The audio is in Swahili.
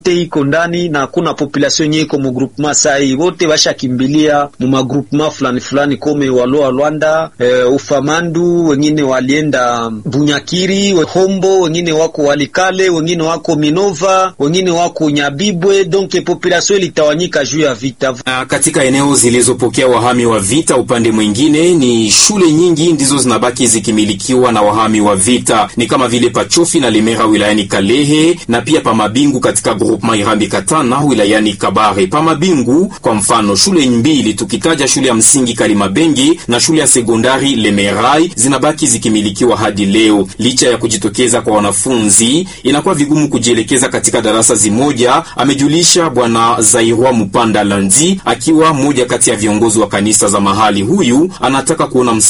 te iko ndani na hakuna population yenye iko mu groupement sai, wote washakimbilia mu magroupement fulani fulani kome Waloa Lwanda, e, Ufamandu, wengine walienda Bunyakiri, Hombo, wengine wako Walikale, wengine wako Minova, wengine wako Nyabibwe. Donc population ilitawanyika juu ya vita. Na katika eneo zilizopokea wahami wa vita, upande mwingine ni shule nyingi ndizo zinabaki zikimilikiwa na wahami wa vita, ni kama vile Pachofi na Lemera wilayani Kalehe na pia Pamabingu katika groupement Irambi Katana wilayani Kabare. Pamabingu kwa mfano, shule mbili tukitaja shule ya msingi Kalimabengi na shule ya sekondari Lemerai zinabaki zikimilikiwa hadi leo. Licha ya kujitokeza kwa wanafunzi, inakuwa vigumu kujielekeza katika darasa zimoja, amejulisha bwana Zairwa Mupanda Landi, akiwa mmoja kati ya viongozi wa kanisa za mahali. Huyu anataka kuona